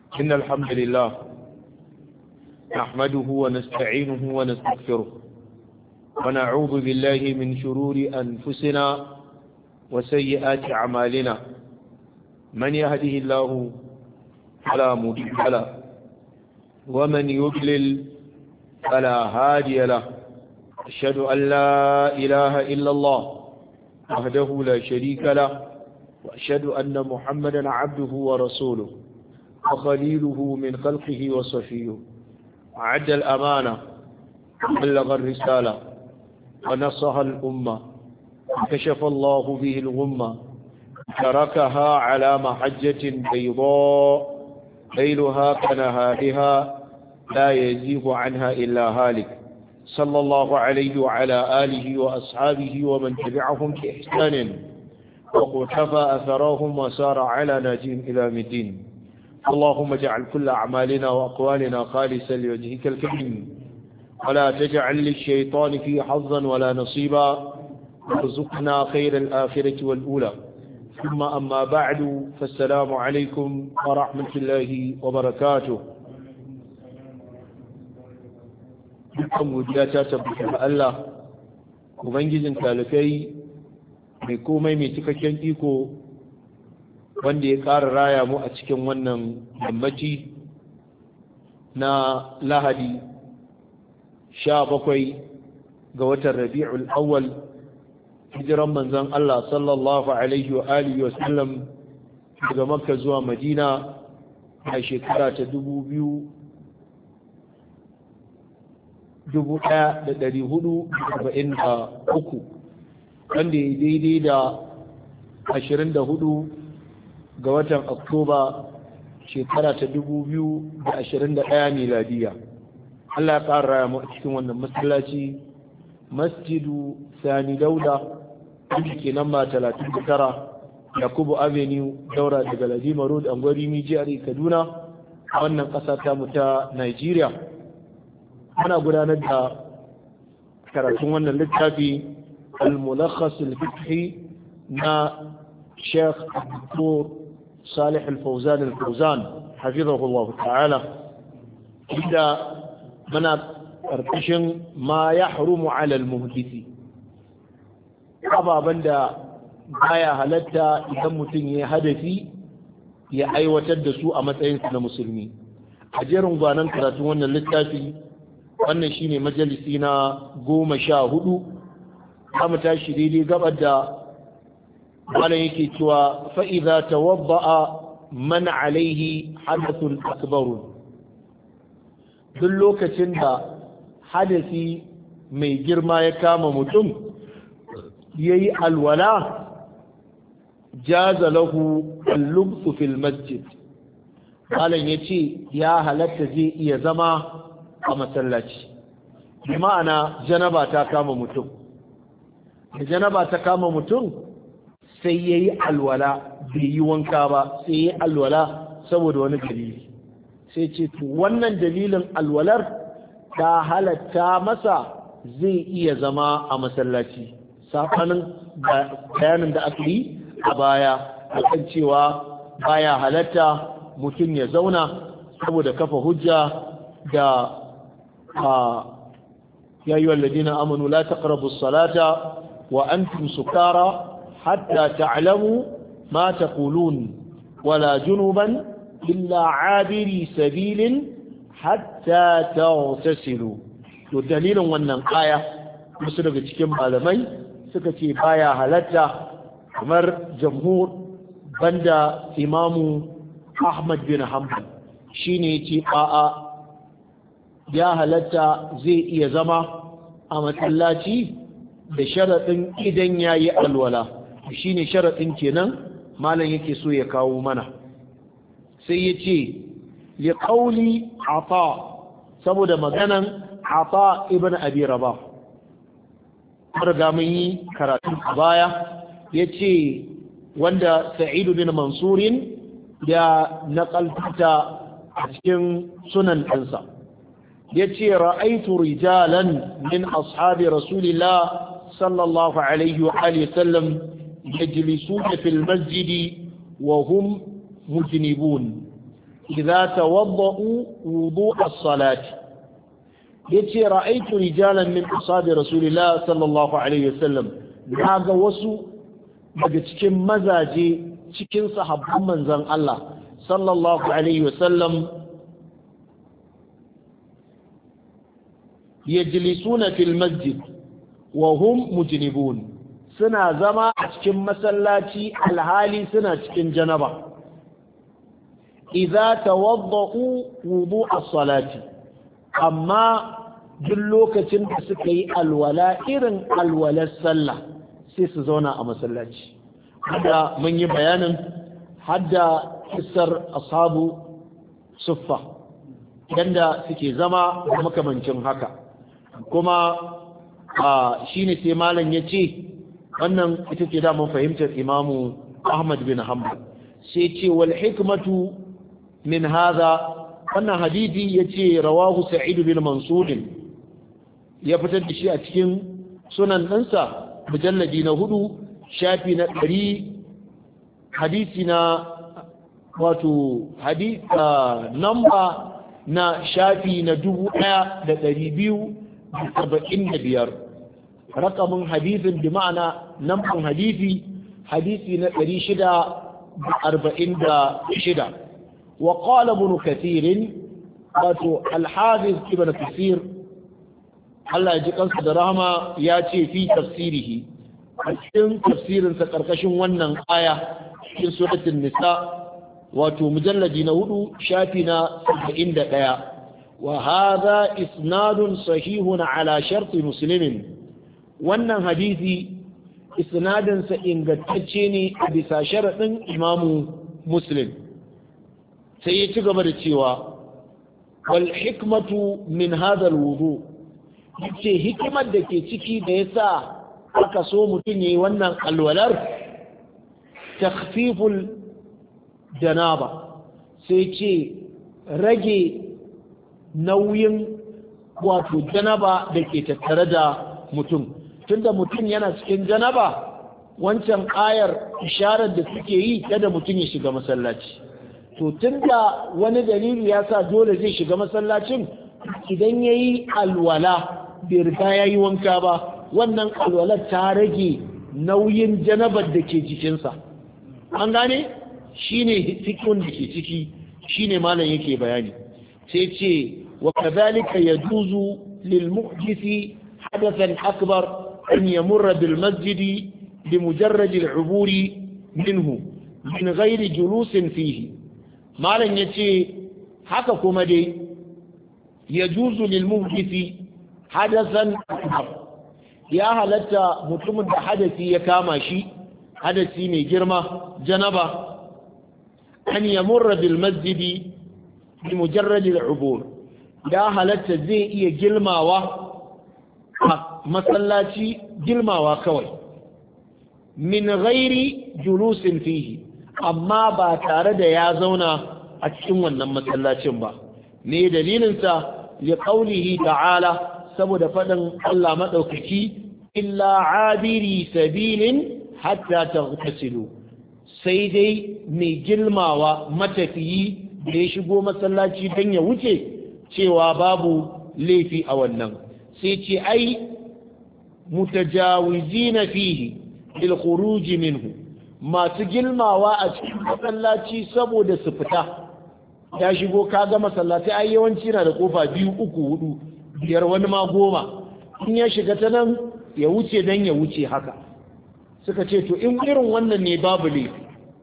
إن الحمد لله نحمده ونستعينه ونستغفره ونعوذ بالله من شرور أنفسنا وسيئات أعمالنا من يهده الله فلا مضل له ومن يضلل فلا هادي له أشهد أن لا إله إلا الله وحده لا شريك له وأشهد أن محمدا عبده ورسوله وخليله من خلقه وصفيه عد الأمانة وبلغ الرسالة ونصها الأمة وكشف الله به الغمة تركها على محجة بيضاء ليلها كنهارها لا يزيغ عنها إلا هالك صلى الله عليه وعلى آله وأصحابه ومن تبعهم بإحسان وقتفى أثرهم وسار على ناجين إلى مدين اللهم اجعل كل أعمالنا وأقوالنا خالصا لوجهك الكريم ولا تجعل للشيطان فيه حظا ولا نصيبا وارزقنا خير الآخرة والأولى ثم أما بعد فالسلام عليكم ورحمة الله وبركاته dukkan godiya ta tabbata ga Allah ubangijin talikai mai komai mai cikakken iko wanda ya ƙara raya mu a cikin wannan yammaci na lahadi sha bakwai ga watan rabi'ul awwal hijiran manzon Allah sallallahu alaihi wa alihi wa sallam daga makka zuwa madina a shekara ta dubu biyu dubu ɗaya da ɗari hudu arba'in da uku wanda ya daidai da ashirin da hudu ga watan oktoba shekara ta dubu biyu da ashirin da ɗaya miladiya Allah ya ƙara raya mu a cikin wannan masallaci masjidu sani dauda wanda ke namba talatin da tara yakubu avenue daura daga ladima road angwari mijiyar kaduna a wannan ƙasa ta mu ta nigeria muna gudanar da karatun wannan littafi al-mulakhas al-fiqhi na Sheikh Dr. Salih al-Fawzan al-Fawzan hafizahullah ta'ala inda muna karkashin ma yahrumu 'ala al-muhdisi ababan da baya halatta idan mutum ya hadafi ya aiwatar da su a matsayinsa na musulmi a jerin gwanan karatun wannan littafi wannan shine majalisi na goma sha hudu mu tashi daidai gabar da malam yake cewa fa'iza tawabba'a man alaihi hadathun akbarun duk lokacin da hadasi mai girma ya kama mutum ya yi alwala jaza lahu al-lubsu fil masjid malam ya ce ya halatta zai iya zama a masallaci bi ma'ana janaba ta kama mutum da janaba ta kama mutum sai ya yi alwala bai yi wanka ba sai ya yi alwala saboda wani dalili sai ce to wannan dalilin alwalar ta halatta masa zai iya zama a masallaci safanin bayanin da aka yi a baya akan cewa baya halatta mutum ya zauna saboda kafa hujja da يا أيها الذين آمنوا لا تقربوا الصلاة وأنتم سكارى حتى تعلموا ما تقولون ولا جنبا إلا عابري سبيل حتى تغتسلوا والدليل وأن الآية مثل cikin malamai suka ce baya halatta kamar jamhur banda imamu Ahmad bin Hanbal shine ce a'a ya halatta zai iya zama a matsalaci da sharaɗin idan ya yi alwala shi ne sharaɗin kenan malam yake so ya kawo mana sai ya ce ya ƙauli ata saboda maganan ata ibn abi raba riga mun yi karatu a baya ya ce wanda sa'idu bin mansurin ya naƙalta a cikin sunan ɗansa yace ra'aitu rijalan min ashabi rasulillah sallallahu alaihi wa alihi sallam yajlisuna fil masjid wa hum mujnibun idza tawadda'u wudu as-salati yace ra'aytu rijalan min ashabi rasulillah sallallahu alaihi wasallam naga wasu daga cikin mazaje cikin sahabban manzon Allah sallallahu alaihi wasallam yajlisuna fil masjid wa hum mujnibun suna zama a cikin masallaci alhali suna cikin janaba idza tawadda'u wudu as-salati amma duk lokacin da suka yi alwala irin alwalar sallah sai su zauna a masallaci hada mun yi bayanin hadda kissar ashabu suffa yanda suke zama da makamancin haka kuma shine sai malam ya ce wannan ita ce damar fahimtar imamu ahmad bin hanbal sai ce wal hikmatu min hadha wannan hadisi yace rawahu sa'id bin mansur ya fitar da shi a cikin sunan ɗansa mujalladi na hudu shafi na ɗari hadisi na wato hadisa namba na shafi na dubu ɗaya da ɗari biyu da saba'in da biyar rakamin hadisin bi ma'ana namban hadisi hadisi na ɗari shida da arba'in da shida wa qala ibn kathir wato al-hafiz ibn kathir Allah ya ji kansa da rahama ya ce fi tafsirihi a cikin tafsirinsa karkashin wannan aya cikin suratul nisa wato mujalladi na hudu shafi na 71 wa hadha isnadun sahihun ala sharti muslimin wannan hadisi isnadinsa ingantacce ne a bisa sharaɗin imamu muslim sai ya ci gaba da cewa wal hikmatu min hadha wudu yace hikimar da ke ciki da yasa aka so mutum yayi wannan alwalar takhfiful janaba sai ce rage nauyin wato janaba da ke tattare da mutum tunda mutum yana cikin janaba wancan ayar isharar da suke yi kada mutum ya shiga masallaci to tunda wani dalili ya sa dole zai shiga masallacin idan ya yi alwala bai riga ya yi wanka ba wannan alwalar ta rage nauyin janabar da ke jikinsa an gane shi ne fikin da ke ciki shi ne malam yake bayani sai ce wa kadhalika yajuzu lil muhdisi hadathan akbar an yamurra bil masjidi bi mujarrad al uburi minhu min ghairi julusin fihi malam yace haka kuma dai yajuzu lil muhdisi hadathan akbar ya halatta mutumin da hadasi ya kama shi hadasi mai girma janaba an yamurra bil masjidi bi mujarrad al ubur ya halatta zai iya gilmawa a masallaci gilmawa kawai min ghairi julusin fihi amma ba tare da ya zauna a cikin wannan masallacin ba ne dalilinsa ya qaulihi ta'ala saboda faɗin Allah maɗaukaki illa abiri sabilin hatta taghtasilu sai dai mai girmawa matafiyi da ya shigo masallaci don ya wuce cewa babu laifi a wannan sai ce ai mutajawizina fihi bil khuruj minhu masu girmawa a cikin masallaci saboda su fita ya shigo kaga masallaci ai yawanci na da kofa biyu uku hudu biyar wani ma goma in ya shiga ta nan ya wuce don ya wuce haka suka ce to in irin wannan ne babu laifi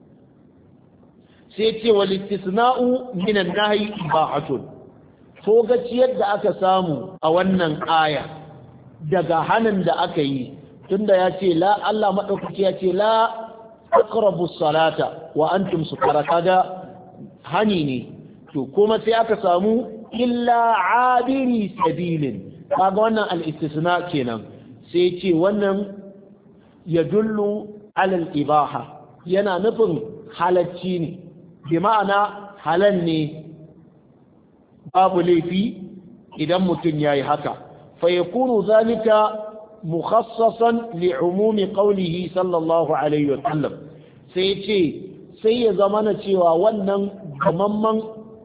sai ce wa littisna'u minan nahyi ibahatun to gaciyar da aka samu a wannan aya daga hanin da aka yi tunda ya ce la Allah madaukaki ya ce la aqrabu salata wa antum sukara kaga hani ne to kuma sai aka samu illa abiri sabilin kaga wannan al-istisna kenan sai ce wannan ya dullu alal ibaha yana nufin halacci ne bi ma'ana halal ne babu laifi idan mutum ya yi haka fa yakunu zalika mukhassasan li'umumi qawlihi sallallahu alaihi wa sallam sai ce sai ya zama na cewa wannan gamamman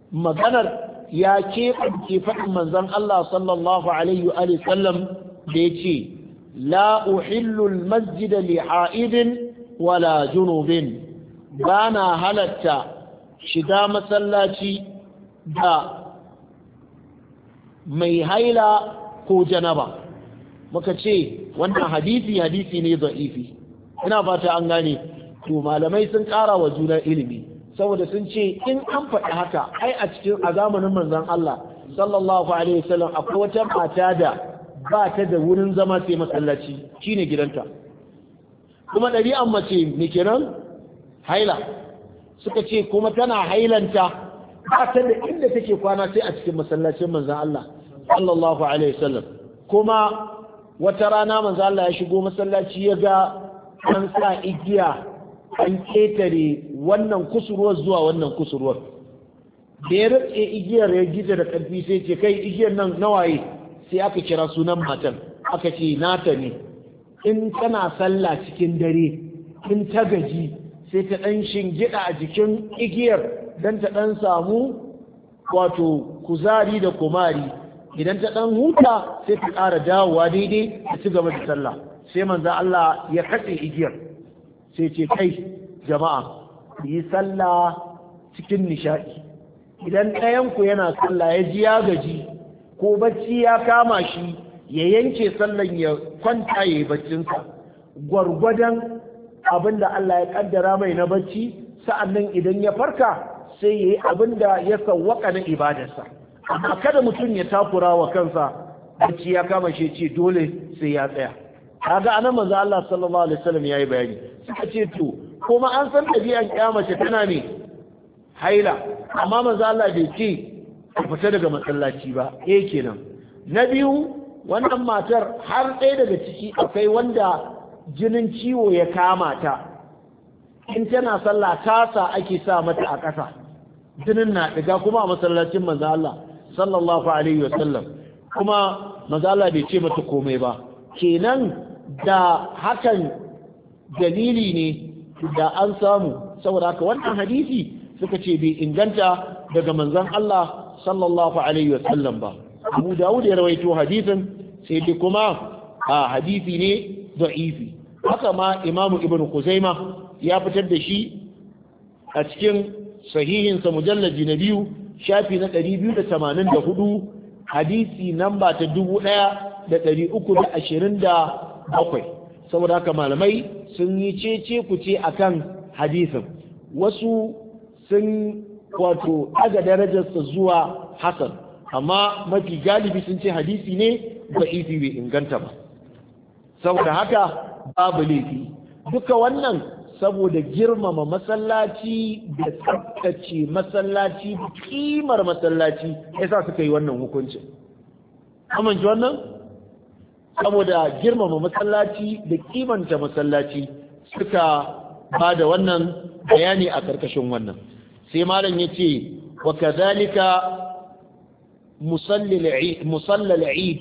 maganar ya keɓance faɗin manzon Allah sallallahu alaihi wa sallam da ya ce la uhillu masjid li ha'idin wala junubin ba na halatta shiga masallaci da mai haila ko janaba muka ce wannan hadisi hadisi ne za'ifi ina fata an gane to malamai sun ƙara wa juna ilimi saboda sun ce in an faɗi haka ai a cikin a zamanin manzon Allah sallallahu alaihi wasallam akwai wata mata da ba ta da wurin zama sai masallaci shine gidanta kuma ɗabi'an mace me kenan haila suka ce kuma tana hailanta ba ta da inda take kwana sai a cikin masallacin manzon Allah sallallahu alaihi wasallam kuma wata rana manzon Allah ya shigo masallaci ya ga an sa igiya an ketare wannan kusurwar zuwa wannan kusurwar da ya rike igiyar ya gida da ƙarfi sai ce kai igiyar nan nawaye sai aka kira sunan matan aka ce nata ne in tana sallah cikin dare in ta gaji sai ta ɗan shingida a jikin igiyar don ta ɗan samu wato kuzari da kumari idan ta ɗan huta sai ta ƙara dawowa daidai ta ci gaba da sallah sai manzo Allah ya katse igiyar sai ce kai jama'a yi sallah cikin nishaɗi idan ɗayanku yana sallah ya ji ya gaji ko bacci ya kama shi ya yanke sallan ya kwanta ya yi baccinsa gwargwadon abin da Allah ya kaddara mai na bacci sa'annan idan ya farka sai ya yi abin da ya sawwaka na ibadarsa amma kada mutum ya takura wa kansa bacci ya kama shi ce dole sai ya tsaya kaga anan manzo Allah sallallahu alaihi wasallam yayi bayani suka ce to kuma an san dabi'an kiyamace tana ne haila amma manzo Allah bai ce fita daga masallaci ba eh kenan na biyu wannan matar har ɗaya daga ciki akwai wanda jinin ciwo ya kama ta in tana sallah tasa ake sa mata a ƙasa jinin na ɗiga kuma a masallacin manzo Allah sallallahu alaihi wasallam kuma manzo Allah bai ce mata komai ba kenan da hakan dalili ne da an samu saboda haka wannan hadisi suka ce bai inganta daga manzon Allah sallallahu alaihi wasallam ba Abu Dawud ya rawaito hadisin sai dai kuma a hadisi ne da'ifi haka ma Imam Ibn Khuzaima ya fitar da shi a cikin sahihinsa mujallaji na biyu shafi na 284 hadisi namba ta 1327 saboda haka malamai sun yi cece ku ce akan hadisin wasu sun wato daga darajarsa zuwa hasan amma mafi galibi sun ce hadisi ne ba ifi bai inganta ba saboda haka babu laifi duka wannan saboda girmama masallaci da tsaftace masallaci da kimar masallaci yasa suka yi wannan hukuncin amince wannan saboda girmama masallaci da kimanta masallaci suka ba da wannan bayani a karkashin wannan sai malam ya ce wa kazalika musallal eid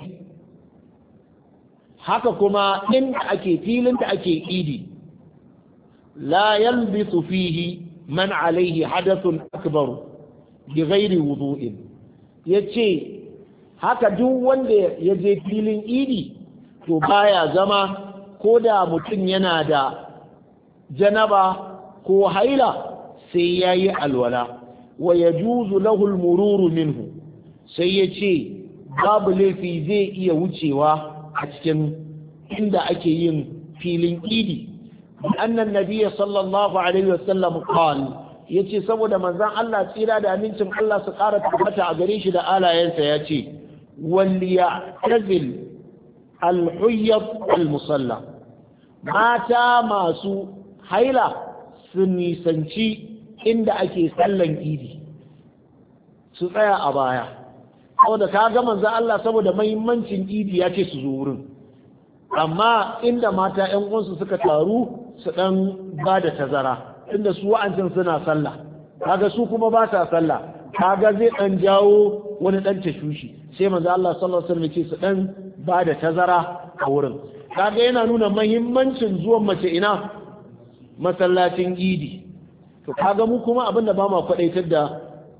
haka kuma inda ake filin da ake idi la yalbisu fihi man alaihi hadathun akbar bi ghairi wudu'in yace haka duk wanda ya je filin idi to baya zama ko da mutum yana da janaba ko haila sai ya yi alwala wa ya juzu lahul mururu minhu sai ya ce babu laifi zai iya wucewa a cikin inda ake yin filin idi annan nabiya sallallahu alaihi wasallam qal yace saboda manzon Allah tsira da amincin Allah su ƙara tabbata a gare shi da alayensa ya ce wal ya'tazil al-huyyat al-musalla mata masu haila su nisanci inda ake sallan idi su tsaya a baya saboda ka ga manzo Allah saboda mahimmancin idi ya ce su zo wurin amma inda mata ƴan uwansu suka taru su dan ba da tazara inda su wa'ancin suna sallah kaga su kuma ba sa sallah kaga zai dan jawo wani dan tashushi sai manzo Allah sallallahu alaihi wasallam ce su dan ba da tazara a wurin kaga yana nuna mahimmancin zuwan mace ina masallacin idi to kaga mu kuma abinda ba ma kwadaitar da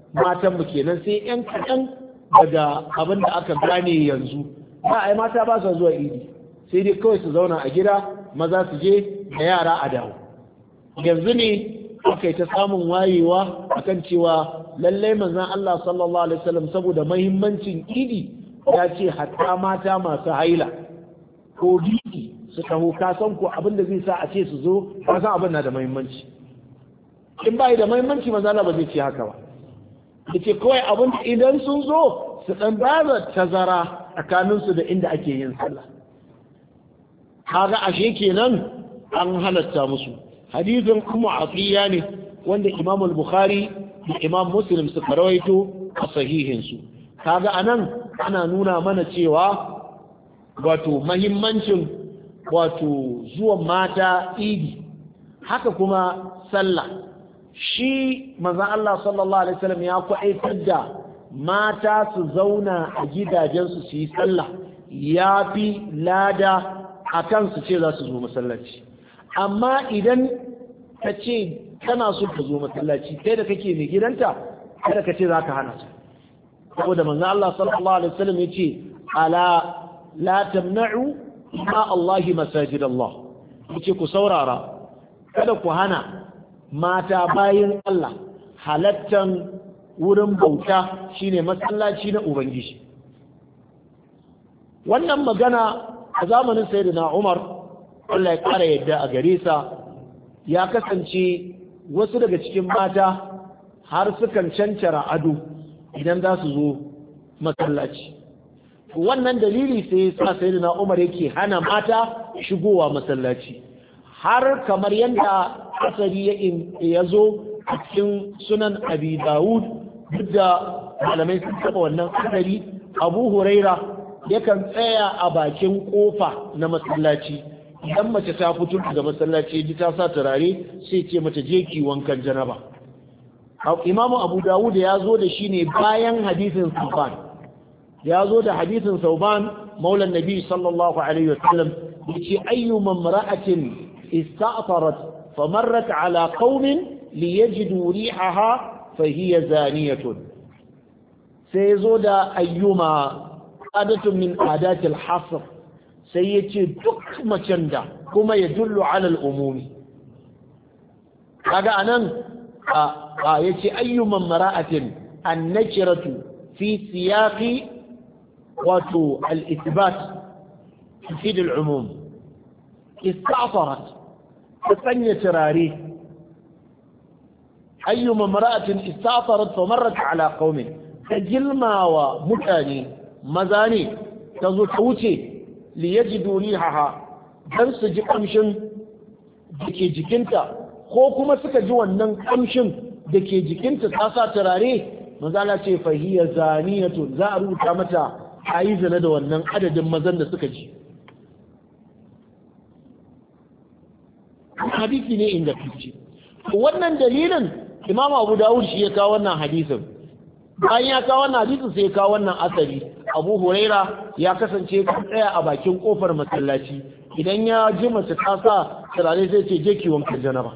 matan mu kenan sai yan kaɗan daga abin da aka gane yanzu ba ai mata ba su zuwa idi sai dai kawai su zauna a gida maza su je da yara a dawo yanzu ne aka yi ta samun wayewa akan cewa lallai manzon Allah sallallahu alaihi wasallam saboda mahimmancin idi ya ce hatta mata masu haila ko biki su taho ka san ko abin da zai sa a ce su zo ka san abin na da mahimmanci in ba da mahimmanci manzon Allah ba zai ce haka ba yace kawai abin da idan sun zo su dan baza tazara tsakaninsu da inda ake yin sallah kaga ashe kenan an halatta musu hadisin kuma afiya ne wanda imam al-bukhari da imam muslim suka rawaito a sahihinsu kaga anan ana nuna mana cewa wato mahimmancin wato zuwan mata idi haka kuma sallah shi manzon Allah sallallahu alaihi wasallam ya kwaitar da mata su zauna a gidajensu su yi sallah ya fi lada a kansu ce za su zo masallaci amma idan ka ce kana so ka zo masallaci kai da kake mai gidanta kada ka ce za ka hana ta saboda manzo Allah sallallahu alaihi wasallam yace ala la tamna'u ma Allah masajid Allah yace ku saurara kada ku hana mata bayin Allah halattan wurin bauta shine masallaci na ubangiji wannan magana a zamanin sayyidina Umar Allah ya kara yadda a gare sa ya kasance wasu daga cikin mata har sukan cancara ado idan za su zo masallaci wannan dalili sai ya sa sayyidina Umar yake hana mata shigowa masallaci har kamar yadda asali ya zo a cikin sunan abi dawud duk da malamai sun taɓa wannan asali abu huraira yakan tsaya a bakin kofa na masallaci idan mace ta fito daga masallaci ji ta sa turare sai ce mata je ki wankan janaba imamu abu dawud ya zo da shi ne bayan hadisin sauban ya zo da hadisin sauban maulan nabi sallallahu alaihi wasallam ya ce ayyu mamra'atin ista'tarat famarrat ala qaumin liyajidu rihaha fahiya zaniyatun sai zo da ayyuma adatun min adatil hasr sai ya ce duk macen da kuma ya dullu alal umumi kaga anan a ya ce ayyuman mara'atin annakiratu fi siyaqi wato al-ithbat tufid al-umum ista'farat ta sanya turare ayyuman mara'atin ista'farat fa marrat ala qaumin ta gilmawa mutane maza ne ta zo ta wuce liyajidu rihaha dan su ji kamshin da ke jikinta ko kuma suka ji wannan kamshin da ke jikinta ta sa turare mazala ce fahiya zaniyatu za a rubuta mata a yi zina da wannan adadin mazan da suka ji hadisi ne inda fice wannan dalilin imam abu dawud shi ya kawo wannan hadisin bayan ya kawo wannan hadisin sai ya kawo wannan asali abu huraira ya kasance kan tsaya a bakin kofar masallaci idan ya ji mace ta sa turare sai ce je ki wankan janaba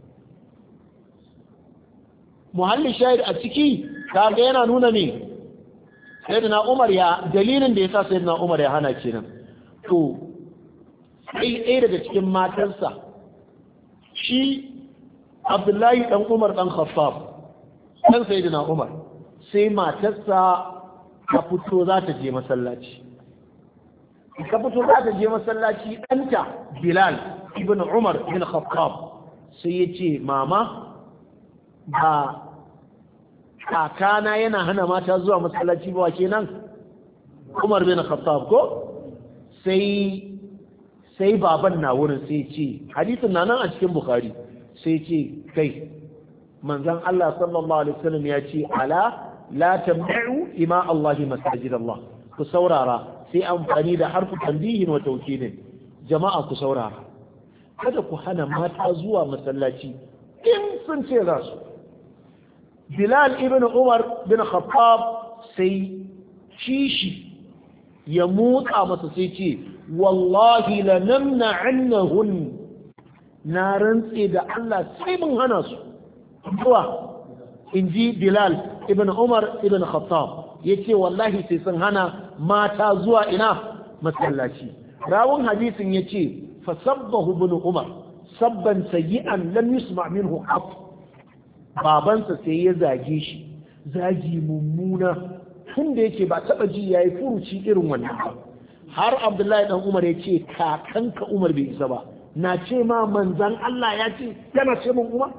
muhalli shahid a ciki kaga yana nuna ne sayyidina umar ya dalilin da yasa sayyidina umar ya hana kenan to sai ɗaya daga cikin matarsa shi abdullahi dan umar dan khaffaf dan sayyidina umar sai matarsa ka fito za ta je masallaci ka fito za ta je masallaci ɗanta bilal ibn umar ibn khattab sai ya ce mama ba kakana yana hana mata zuwa masallaci ba kenan umar bin khattab ko sai sai baban na wurin sai ce hadisin na nan a cikin bukhari sai ce kai manzon Allah sallallahu alaihi wasallam ya ce ala la tamna'u ima Allah masajid Allah ku saurara sai amfani da harfu tanbihin wa tawkidin jama'a ku saurara kada ku hana mata zuwa masallaci in sun ce za su Bilal ibn Umar bin Khattab sai kishi ya motsa masa sai ce wallahi la namna annahun na rantse da Allah sai mun hana su zuwa in ji Bilal ibn umar ibn khattab yace wallahi sai sun hana mata zuwa ina masallaci rawun hadisin yace fa sabbahu ibn umar sabban sayyi'an lam yusma minhu qat babansa sai ya zage shi zagi mummuna tun da yake ba taba ji yayi furuci irin wannan ba har abdullahi dan umar ya ce kakanka umar bai isa ba na ce ma manzan Allah ya ce yana ce min umar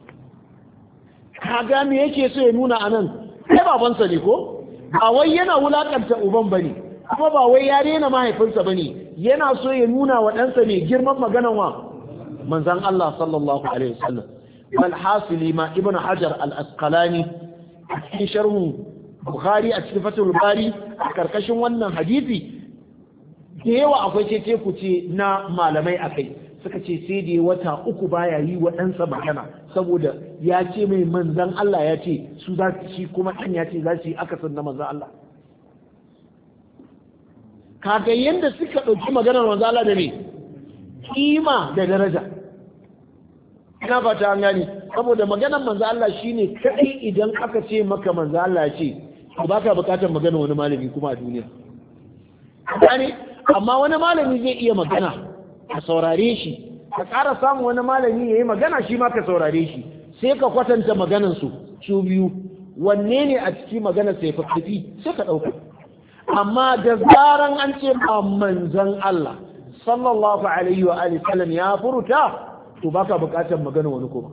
kaga me yake so ya nuna anan kai babansa ne ko ba wai yana wulakanta uban bane kuma ba wai ya rena mahaifinsa bane yana so ya nuna wa ɗansa mai girman maganan wa manzan Allah sallallahu alaihi wasallam bal hasili ma ibnu hajar al-asqalani a cikin sharhu bukhari a cikin fatul bari a karkashin wannan hadisi da yawa akwai cece ku ce na malamai akai suka ce sai da wata uku baya yi wa ɗansa magana saboda ya ce mai manzan Allah ya ce su za su shi kuma ɗan ya ce za su yi akasin na manzan Allah kaga yadda suka ɗauki maganar manzan Allah da ne kima da daraja ina ba ta gani saboda maganar manzan Allah shine kai idan aka ce maka manzan Allah ya ce ba ka bukatar magana wani malami kuma a duniya amma wani malami zai iya magana ka saurare shi ka ƙara samun wani malami ya yi magana shi ma ka saurare shi sai ka kwatanta maganansu su biyu wanne ne a ciki magana sai fa sai ka ɗauka amma da zaran an ce ma manzan Allah sallallahu alaihi wa alihi sallam ya furuta to baka buƙatar magana wani kuma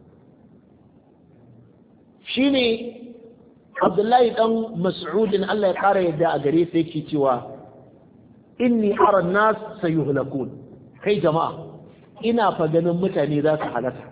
shine Abdullahi dan Mas'udin Allah ya ƙara yadda a gare sa yake cewa inni ara nas sayuhlakun kai jama'a ina fa ganin mutane za su halaka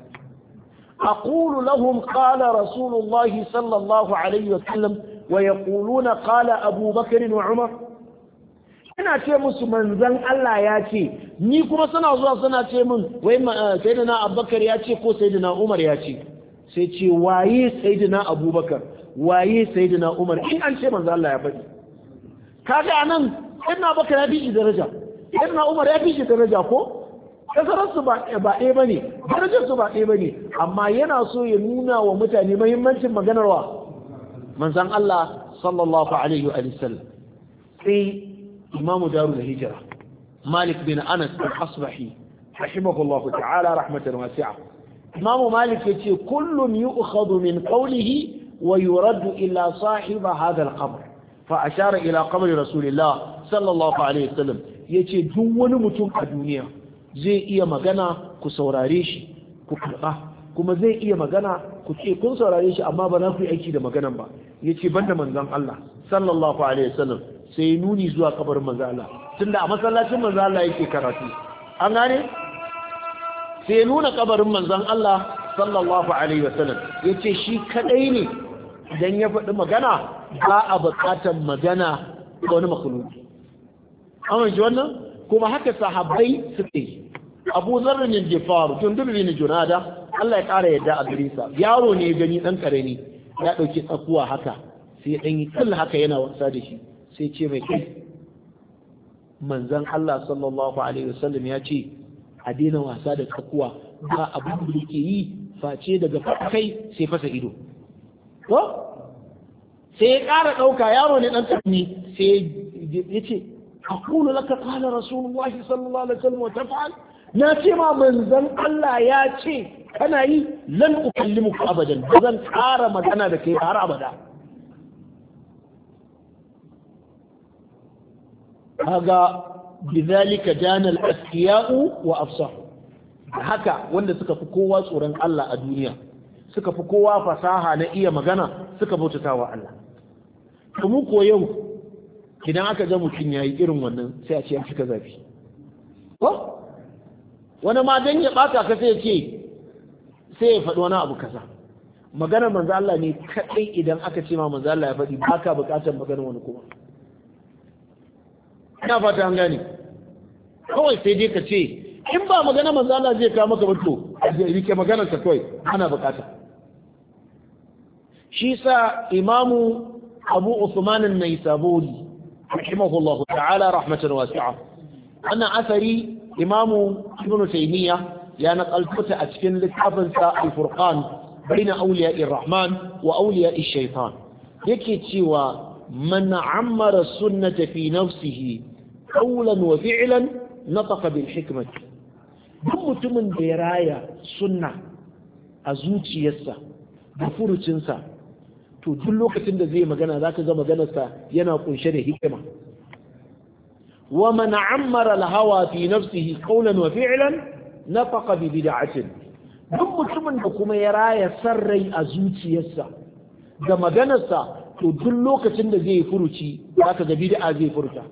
aqulu lahum qala rasulullahi sallallahu alaihi wa sallam wa yaquluna qala abu bakr wa umar ina ce musu manzon Allah ya ce ni kuma suna zuwa suna ce min wai sayyidina abubakar ya ce ko sayyidina umar ya ce sai ce waye sayyidina abubakar waye sayyidina umar in an ce manzon Allah ya faɗi kaga anan ibn abubakar ya fi shi daraja ibn umar ya fi shi daraja ko kasararsu ba ɗaya ba ne darajarsu ba ɗaya ba ne amma yana so ya nuna wa mutane mahimmancin maganarwa manzan Allah sallallahu alaihi wa sallam sai imamu daru da hijira malik bin anas al-asbahi rahimahullahu ta'ala rahmatan wasi'a imamu malik yace kullun yu'khadhu min qawlihi wa yuraddu ila sahiba hadha al-qabr fa ashara ila qabri rasulillah sallallahu alaihi wasallam yace duk wani mutum a duniya zai iya magana ku saurare shi ku karba kuma zai iya magana ku ce kun saurare shi amma ba za ku yi aiki da maganan ba yace banda manzon Allah sallallahu alaihi wasallam sai nuni zuwa kabarin manzon Allah tunda a masallacin manzon Allah yake karatu an gane sai nuna kabarin manzon Allah sallallahu alaihi wasallam yace shi kadai ne idan ya faɗi magana ba a buƙatar magana ga wani makhluki amince wannan kuma haka sahabbai suke yi abu zarrin yin jefaru tun dubi ne junada Allah ya ƙara yadda a gare sa yaro ne gani ɗan ƙarami ya ɗauki tsakuwa haka sai ɗan yi kalla haka yana wasa da shi sai ce mai kai manzan Allah sallallahu alaihi wasallam ya ce a daina wasa da tsakuwa ba abin da yake yi face daga kai sai fasa ido ko sai ya ƙara ɗauka yaro ne ɗan ƙarami sai ya ce أقول لك قال رسول الله صلى الله عليه وسلم وتفعل ناتي ما من ذن الله يا شيء كان يي لن أكلمك أبدا بذن حارة مدانا دكي حارة أبدا هذا بذلك جان الأذكياء وأفصحوا haka wanda suka fi kowa tsoron Allah a duniya suka fi kowa fasaha na iya magana suka bautata wa Allah kuma ko yau idan aka ga mutum ya yi irin wannan sai a ce ya cika zafi ko wani ma don ya ɓata ka sai ce sai ya faɗi wani abu kaza maganar manzo Allah ne kaɗai idan aka ce ma manzo Allah ya faɗi ba ka buƙatar maganar wani kuma ina fata an gane kawai sai dai ka ce in ba magana manzo Allah zai kawo maka bato rike maganar ka kawai ana buƙata shi sa imamu abu usman an-naisaburi رحمه الله تعالى رحمة واسعة أنا أثري إمام ابن تيمية يا نقل فتأ أتكن لتحفظ الفرقان بين أولياء الرحمن وأولياء الشيطان yake cewa man ammara sunnata fi nafsihi qawlan wa fi'lan nataqa bil hikmati duk mutumin da ya raya sunna a zuciyarsa da furucinsa to duk lokacin da zai magana zaka ga maganarsa yana kunshe da hikima wa man ammara al hawa fi nafsihi qawlan wa fi'lan nataqa bi bid'atin duk mutumin da kuma ya raya san rai a zuciyarsa da maganarsa to duk lokacin da zai furuci zaka ga bid'a zai furta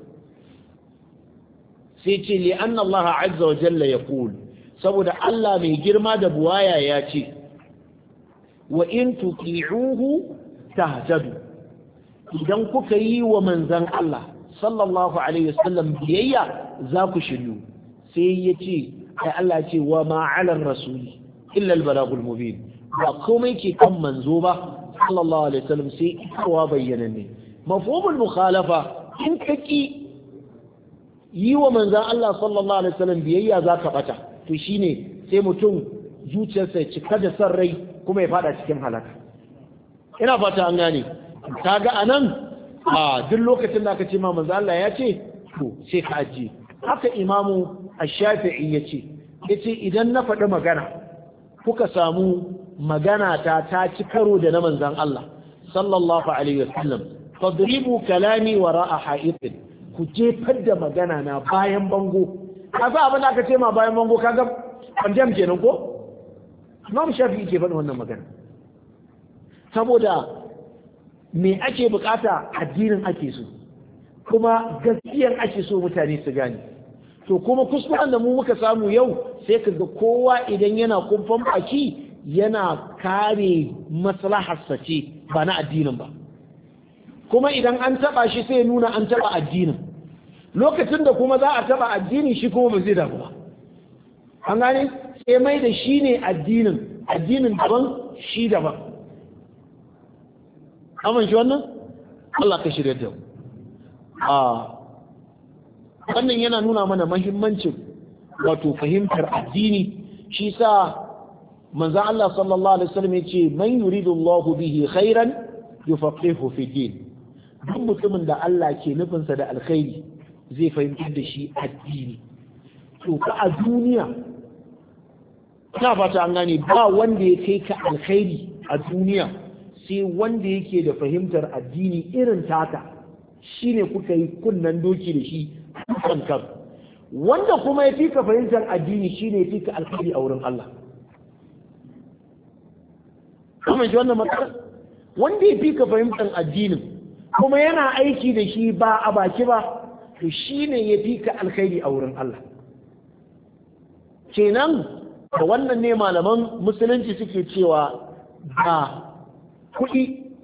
sai ce li anna Allah azza wa jalla yaqul saboda Allah mai girma da buwaya ya ce wa in tuti'uhu tahtadu idan kuka yi wa manzon Allah sallallahu alaihi wasallam biyayya za ku shiryu sai ya ce ai Allah ce wa ma 'ala rasuli illa al-balagul mubin ba komai ke kan manzo ba sallallahu alaihi wasallam sai ikawa bayyana ne mafhumul mukhalafa in kaki yi wa manzan Allah sallallahu alaihi wasallam biyayya zaka bata to shine sai mutum zuciyarsa cika da san rai kuma ya fada cikin halaka ina fata an gane kaga anan a duk lokacin da aka ce ma manzan Allah ya ce to sai ka ajiye haka imamu ash-shafi'i yace yace idan na faɗi magana kuka samu magana ta ta ci karo da na manzan Allah sallallahu alaihi wasallam fadribu kalami wara'a ha'itin ku jefar da magana na bayan bango kaga abin da aka ce ma bayan bango kaga pandem kenan ko Imam Shafi'i ke faɗin wannan magana saboda me ake bukata addinin ake so kuma gaskiyar ake so mutane su gane to kuma kuskuren da mu muka samu yau sai ka ga kowa idan yana kumfan baki yana kare maslaharsa ce ba na addinin ba kuma idan an taba shi sai nuna an taba addinin lokacin da kuma za a taba addini shi kuma ba zai damu ba an gane sai mai da shi ne addinin addinin daban shi daban amin shi wannan Allah ka shirya da a wannan yana nuna mana mahimmancin wato fahimtar addini shi sa manzan Allah sallallahu alaihi wasallam ya ce man yuridu Allah bihi khairan yufaqihu fi din duk mutumin da Allah ke nufinsa da alkhairi zai fahimtar da shi addini to ka a duniya ina fata an gane ba wanda ya kai ka alkhairi a duniya sai wanda yake da fahimtar addini irin taka shine kuka yi kunnan doki da shi kan kan wanda kuma ya fi ka fahimtar addini shine ya fi ka alkhairi a wurin Allah kuma shi wannan matsala wanda ya fi ka fahimtar addinin kuma yana aiki da shi ba a baki ba to shi ne ya fi ka alkhairi a wurin Allah kenan da wannan ne malaman musulunci suke cewa ba kuɗi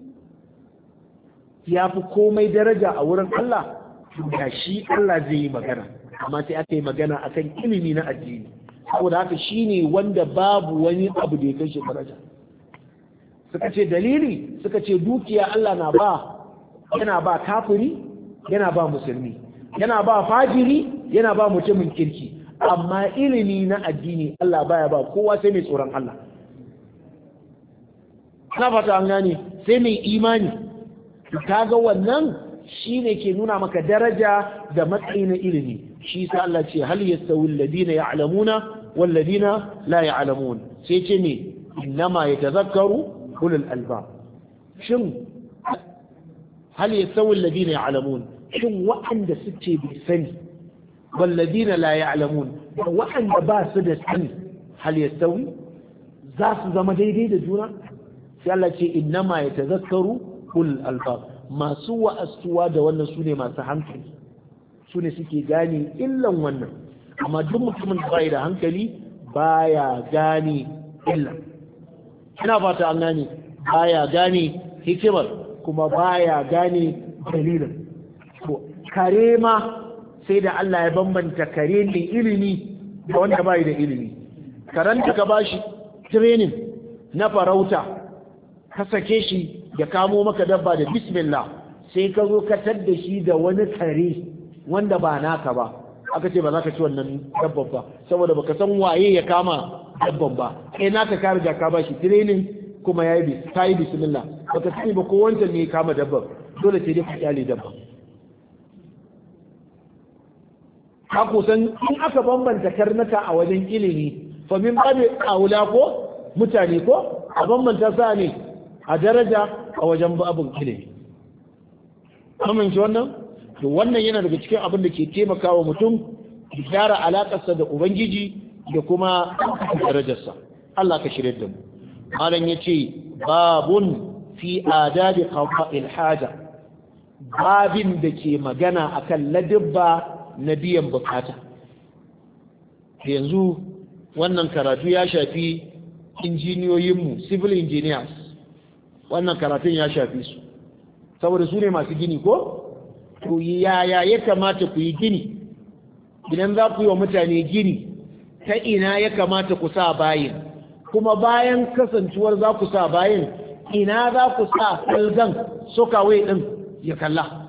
ya fi komai daraja a wurin Allah da shi Allah zai yi magana amma sai aka yi magana akan ilimi na addini saboda haka shi ne wanda babu wani abu da ya kai shi daraja suka ce dalili suka ce dukiya Allah na ba yana ba kafiri yana ba musulmi yana ba fajiri yana ba mutumin kirki amma ilimi na addini Allah baya ba kowa sai mai tsoron Allah na fata an gane sai mai imani kaga wannan shine ke nuna maka daraja da matsayi na ilimi shi sa Allah ce hal yastawi alladhina ya'lamuna wal ladina la ya'lamun sai ce ne innama yatazakkaru ulul albab shin hal yastawi alladhina ya'lamun shin wa'anda suke bi sani wal ladina la ya'lamun da wa'anda ba su da sani hal yastawi za su zama daidai da juna sai Allah ce innama yatazakkaru ulul albab masu wa'astuwa da wannan su ne masu hankali su ne suke gane illan wannan amma duk mutumin da bai da hankali baya gane illan ina fata an gane baya gane hikimar kuma baya gane dalilin to kare ma sai da Allah ya bambanta kare ne ilimi da wanda bai da ilimi karanta ka bashi training na farauta ka sake shi ya kamo maka dabba da bismillah sai ka zo ka tadda shi da wani kare wanda ba naka ba aka ce ba za ka ci wannan dabban ba saboda baka san waye ya kama dabban ba kai naka ka riga ka bashi training kuma yayi bis kai bismillah baka sani ba ko wancan ne ya kama dabba dole sai dai ka kyale dabba ka kusan in aka bambanta karnuka a wajen ilimi fa min babu aula ko mutane ko a bambanta sa ne a daraja a wajen babin ilimi amince wannan to wannan yana daga cikin abin da ke taimakawa mutum ya gyara alakarsa da ubangiji da kuma darajarsa Allah ka shirye da mu malam yace babun fi adabi qada'il haja babin da ke magana akan ladabba na biyan bukata yanzu wannan karatu ya shafi injiniyoyinmu civil engineers wannan karatun ya shafi su saboda su ne masu gini ko to yaya ya kamata ku yi gini idan za ku yi wa mutane gini ta ina ya kamata ku sa bayin kuma bayan kasancewar za ku sa bayin ina za ku sa kalzan sokawai din ya kalla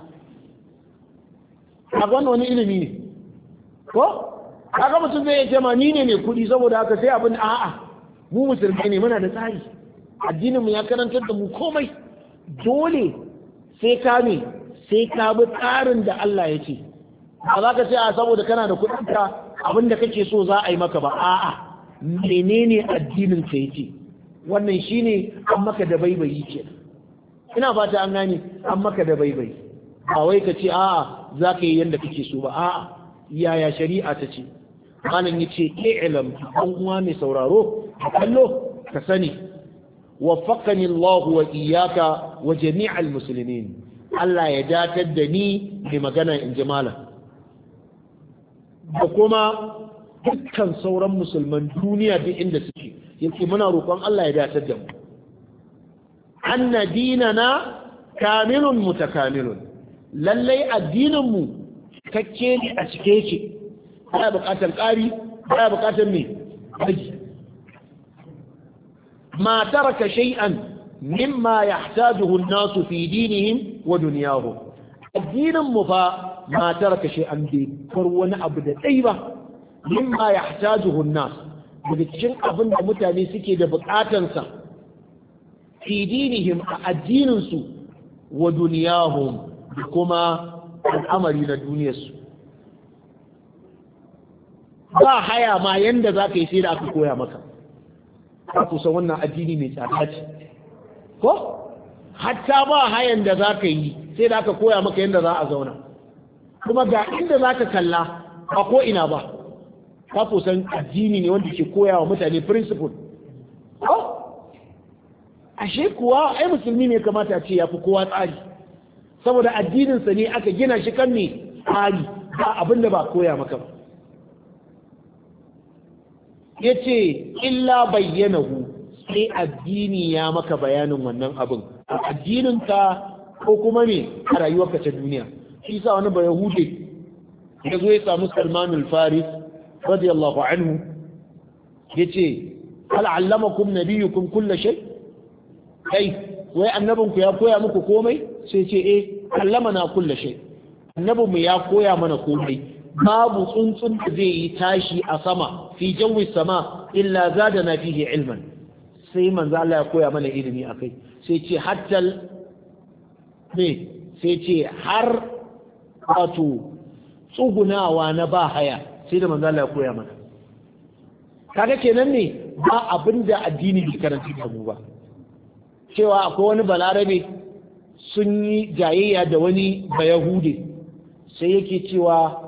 a wani ilimi ne ko kaga mutum zai ce ma ni ne mai kuɗi saboda haka sai abin a'a mu musulmi ne muna da tsari addinin mu ya karantar da mu komai dole sai ka ne sai ka bi tsarin da Allah ya ce ba za ka ce a saboda kana da kuɗin ka abin da kake so za a yi maka ba a'a menene addinin ka yake wannan shine an maka da baibayi ke ina fata an gane an maka da baibayi ba wai ka ce a'a za ka yi yadda kake so ba a'a yaya shari'a ta ce malam ya ce i'lam ɗan uwa mai sauraro ka kallo ka sani waffaqani Allah wa iyyaka wa jami'al muslimin Allah ya datar da ni mai magana in ji malam da kuma dukkan sauran musulman duniya duk inda suke yake muna roƙon Allah ya datar da mu anna dinana kamilun mutakamilun lallai addinin mu cikakke ne a cike yake baya bukatar ƙari baya bukatar me haji ma taraka shay'an mimma yahtajuhu an-nasu fi dinihim wa dunyahum addinin mu fa ma taraka shay'an bai bar wani abu da dai ba mimma yahtajuhu an-nas daga cikin abin da mutane suke da bukatansa fi dinihim a addinin su wa dunyahum da kuma al'amari na duniyarsu ba haya ma yanda za ka yi sai da aka koya maka ka kusa wannan addini mai tsada ce ko hatta ba hayan da za ka yi sai da aka koya maka yanda za a zauna kuma ga inda za ka kalla ba ko ina ba ka kusan addini ne wanda ke koya wa mutane principle ko ashe kuwa ai musulmi ne kamata ce ya fi kowa tsari saboda addininsa ne aka gina shi kan ne tsari ba abin da ba koya maka ba ya ce illa bayyanahu sai addini ya maka bayanin wannan abin a addininka ko kuma ne a rayuwarka ta duniya shi sa wani ba yahude ya zo ya samu salmanul faris radiyallahu anhu ya ce al'allamakum nabiyukum kulla shay kai wai annabinku ya koya muku komai sai ce eh allamana kulla shay annabinmu ya koya mana komai babu tsuntsun da zai yi tashi a sama fi jawi sama illa zadana fihi ilman sai manzo Allah ya koya mana ilimi akai sai ce hatta ne sai ce har wato tsugunawa na ba haya sai da manzo Allah ya koya mana kaga kenan ne ba abinda addini bai karanta da mu ba cewa akwai wani balarabe sun yi jayayya da wani bayahude sai yake cewa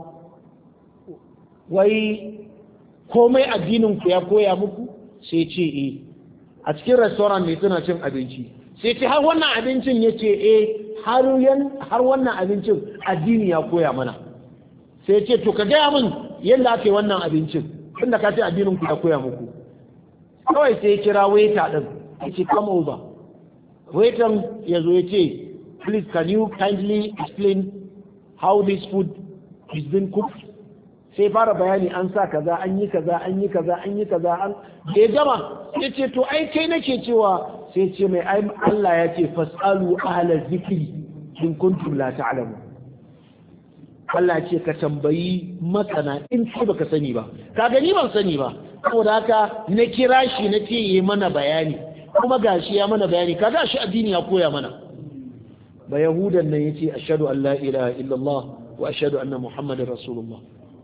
wai komai addinin ku ya koya muku sai ce eh a cikin restaurant ne suna cin abinci sai ce har wannan abincin ya ce eh har wannan abincin addini ya koya mana sai ce to ka gaya min yadda ake wannan abincin tunda ka ce addinin ku ya koya muku kawai sai ya kira waiter din ya ce come over waiter ya zo ya ce please can you kindly explain how this food is being cooked sai fara bayani an sa kaza an yi kaza an yi kaza an yi kaza an da ya gama sai ce to ai kai nake cewa sai ce mai ai Allah ya ce fasalu ahla zikri in kuntum la ta'lamu Allah ce ka tambayi masana in kai baka sani ba ka gani ban sani ba saboda haka na kira shi na ce yi mana bayani kuma gashi ya mana bayani kaga shi addini ya koya mana ba yahudan nan yace ashhadu an la ilaha illallah wa ashhadu anna muhammadar rasulullah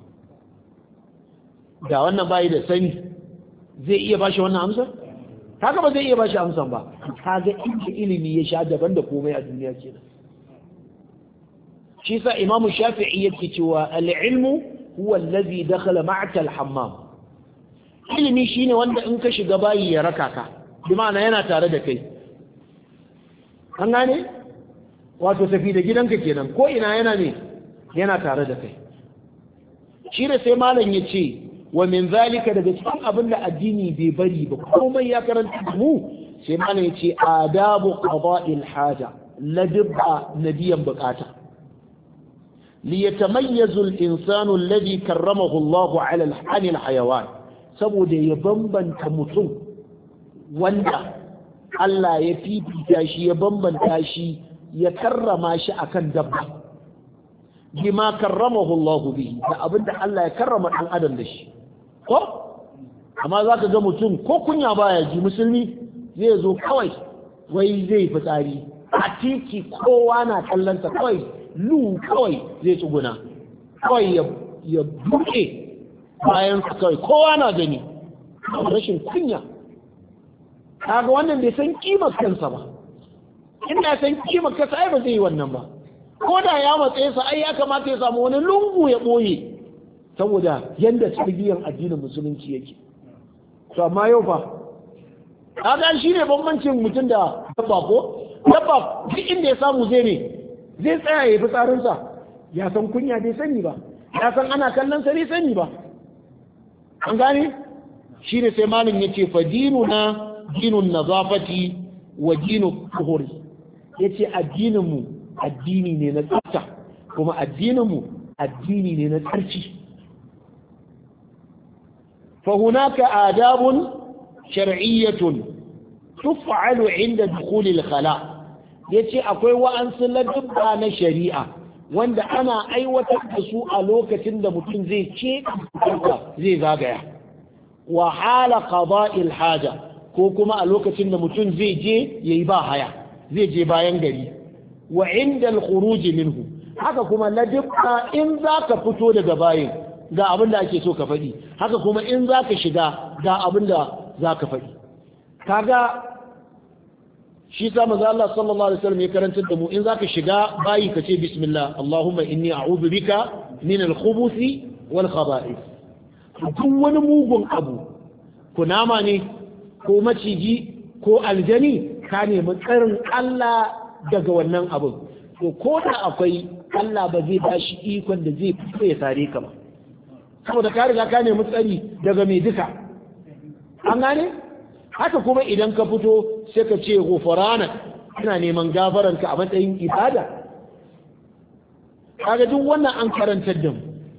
da wannan bai da sani zai iya bashi wannan amsar kaga ba zai iya bashi amsan ba kaga inda ilimi ya sha daban da komai a duniya kenan shi sa imamu shafi'i yake cewa al-ilmu huwa allazi dakhala ma'aka al-hammam ilimi shine wanda in ka shiga bayi ya raka ka bi ma'ana yana tare da kai an gane wato tafi da gidanka kenan ko ina yana ne yana tare da kai shi da sai malam ya ce wa min zalika daga cikin abin da addini bai bari ba komai ya karanta mu sai malam ya ce adabu qada'il haja ladibba nabiyan bukata liyatamayyazu al-insanu alladhi karramahu Allah 'ala al-hayawan saboda ya bambanta mutum wanda Allah ya fifita shi ya bambanta shi ya karrama shi akan dabba bima karramahu Allah bihi da abinda Allah ya karrama dan adam da shi ko amma zaka ga mutum ko kunya baya ji musulmi zai zo kawai wai zai fitsari a titi kowa na kallonsa kawai lu kawai zai tsuguna kawai ya buke bayan su kawai kowa na gani rashin kunya kaga wannan bai san kimar kansa ba inda san kimar kansa ai ba zai yi wannan ba ko da ya matsaye sa ai ya kamata ya samu wani lungu ya boye saboda yanda tarbiyyar addinin musulunci yake to amma yau fa kaga shi ne bambancin mutum da dabba ko dabba duk inda ya samu zai ne zai tsaya ya fi tsarinsa ya san kunya bai sani ba ya san ana kallon sa bai sani ba an gane shi ne sai malin ya ce fa na dinun nazafati wa dinu kuhuri ya ce addininmu addini ne na tsafta kuma addininmu addini ne na tsarki فهناك آداب شرعية تفعل عند دخول الخلاء yace akwai wa'ansu ladubba na shari'a wanda ana aiwatar da su a lokacin da mutum zai ce zai zagaya wa hala qada'il haja ko kuma a lokacin da mutum zai je yayi ba haya zai je bayan gari wa inda al-khuruj minhu haka kuma ladubba in zaka fito daga bayin ga abin da ake so ka faɗi haka kuma in za ka shiga ga abin da za ka faɗi kaga shi sa maza Allah sallallahu alaihi wasallam ya karantar da mu in za ka shiga bayi ka ce bismillah Allahumma inni a'udhu bika min al-khubuthi wal khaba'ith duk wani mugun abu kunama ne ko maciji ko aljani ka nemi tsarin Allah daga wannan abin to ko da akwai Allah ba zai bashi ikon da zai fito ya sare ka ba saboda ka riga ka nemi tsari daga mai duka an gane haka kuma idan ka fito sai ka ce gofaranak ina neman gafaranka a matsayin ibada kaga duk wannan an karantar da mu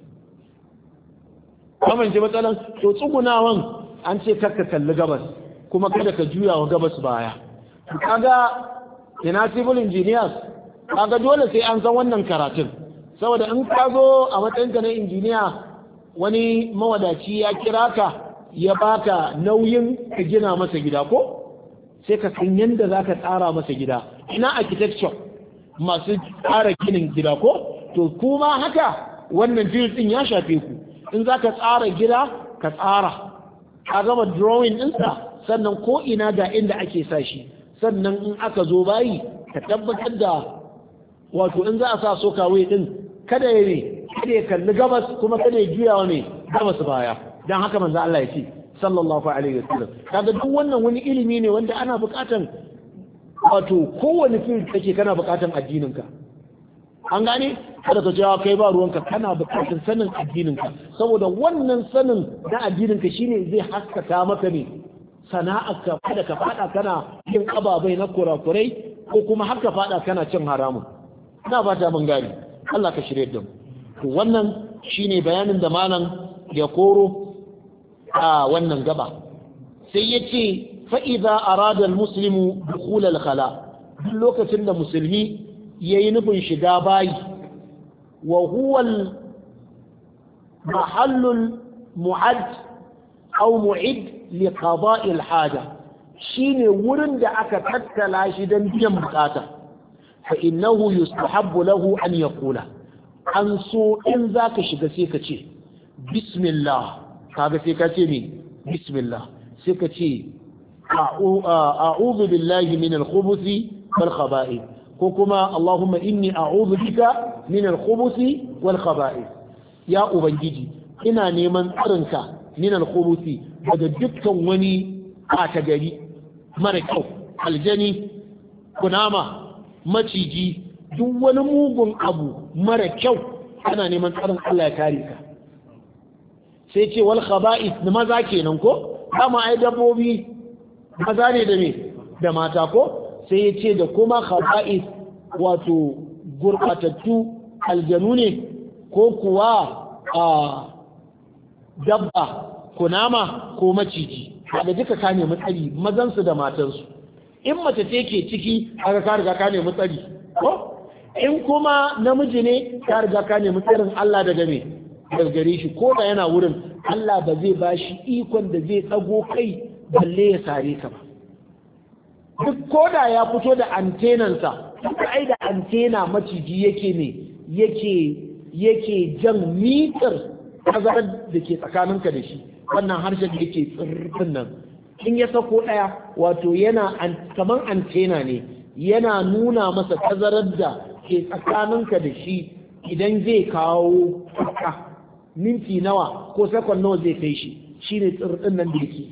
kamance matsalan to tsugunawan an ce karka kalli gabas kuma kada ka juya wa gabas baya kaga ina civil engineers kaga dole sai an san wannan karatun saboda in ka zo a matsayinka na injiniya wani mawadaci ya kira ka ya baka nauyin ka gina masa gida ko sai ka san yadda za ka tsara masa gida ina architecture masu tsara ginin gida ko to kuma haka wannan field din ya shafe ku in za ka tsara gida ka tsara ka gama drawing ɗinsa sannan ko ina ga inda ake sa shi sannan in aka zo bayi ka tabbatar da wato in za a sa sokawai din kada ya ne kada ya kalli gabas kuma kada ya juya wa ne gabas baya dan haka manzo Allah ya ce sallallahu alaihi wasallam kaga duk wannan wani ilimi ne wanda ana bukatan wato kowane fil kake kana bukatan addinin ka an gane kada ka cewa kai ba ruwanka kana bukatan sanin addinin ka saboda wannan sanin na addinin ka shine zai haskaka maka ne sana'arka kada ka fada kana yin ababai na kurakurai ko kuma har ka fada kana cin haramun ina fata mun gani Allah ka shirye da mu to wannan shine bayanin da malam ya koro a wannan gaba sai yace fa idza arada almuslimu dukhul alkhala duk lokacin da musulmi yayi nufin shiga bayi wa huwa المحل المعد أو معد لقضاء الحاجة shine wurin da aka tattala shi don biyan bukata fa innahu yustahabbu lahu an yaqula an so in zaka shiga sai ka ce bismillah kaga sai ka ce me bismillah sai ka ce a'udhu billahi min al-khubuthi wal khaba'ith ko kuma Allahumma inni a'udhu bika min al-khubuthi wal khaba'ith ya ubangiji ina neman tsarinka min al-khubuthi daga dukkan wani ɓata gari mara kyau aljani kunama maciji duk wani mugun abu mara kyau ana neman tsarin Allah ya kare ka sai ce wal khaba'ith na maza kenan ko dama ai dabbobi maza ne da me da mata ko sai ya ce da kuma khaba'ith wato gurbatattu aljanu ne ko kuwa a dabba kunama ko maciji da duka ka nemi tsari mazansu da matansu in mace ce ke ciki aka ka riga ka nemi tsari ko in kuma namiji ne ka riga ka nemi tsarin Allah daga me daga gare shi ko da yana wurin Allah ba zai ba shi ikon da zai tsago kai balle ya sare ka ba duk ko da ya fito da antenansa duk ai da antena maciji yake ne yake yake jan mitar tazarar da ke tsakaninka da shi wannan harshen da yake tsirrin nan in ya sako ɗaya wato yana kamar antena ne yana nuna masa tazarar da ke tsakaninka da shi idan zai kawo tsaka minti nawa ko sakon nawa zai kai shi shine tsirrin nan da yake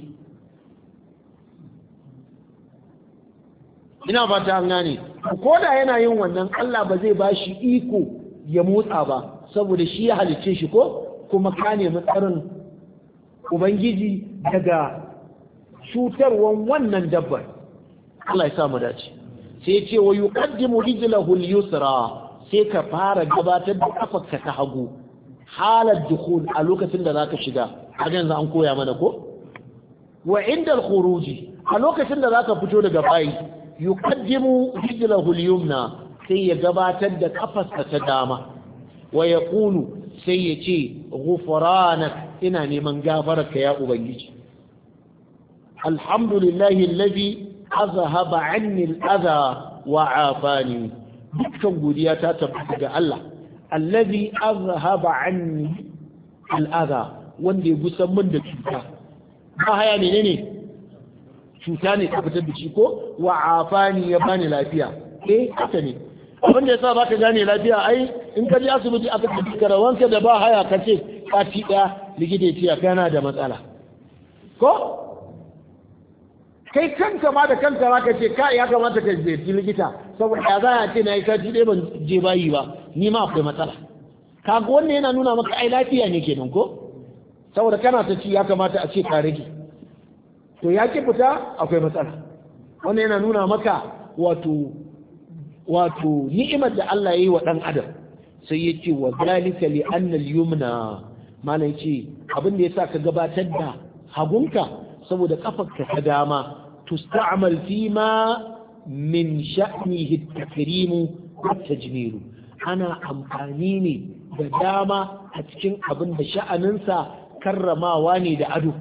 ina fata an gane ko da yana yin wannan Allah ba zai bashi iko ya motsa ba saboda shi ya halicce shi ko kuma ka nemi tsarin ubangiji daga cutarwan wannan dabbar Allah ya sa mu dace sai ce wa yuqaddimu rijlahu al-yusra sai ka fara gabatar da kafarka ta hagu halar dukhul a lokacin da zaka shiga har yanzu an koya mana ko wa inda al-khuruji a lokacin da zaka fito daga bayi yuqaddimu rijlahu al-yumna sai ya gabatar da kafarsa ta dama wa yaqulu sai ya ce ghufranak ina neman gafararka ya ubangiji alhamdulillahi alladhi azhaba anni al-adha wa afani dukkan godiya ta tabbata ga Allah alladhi azhaba anni al-adha wanda ya gusan min da cuta ba haya ne ne cuta ne ta fitar da shi ko wa afani ya bani lafiya eh haka ne abin da yasa baka gane lafiya ai in ka je asibiti aka tafi karawanka da ba haya ka ce kati ɗaya likita ya ce kana da matsala ko kai kanka ma da kanka za ka ce ka ya kamata ka ziyarci likita saboda ya za a ce na yi sati ɗaya ban je bayi ba ni ma akwai matsala kaga wannan yana nuna maka ai lafiya ne kenan ko saboda kana ta ci ya kamata a ce ka rage to ya ki fita akwai matsala wannan yana nuna maka wato wato ni'imar da Allah ya yi wa ɗan adam sai ya ce wa zalika li anna al-yumna mana yace abin da yasa ka gabatar da hagunka saboda kafarka ta dama tusta'mal fi ma min sha'nihi at-takrim wa tajmil ana amfani ne da dama a cikin abin da sha'aninsa karramawa ne da ado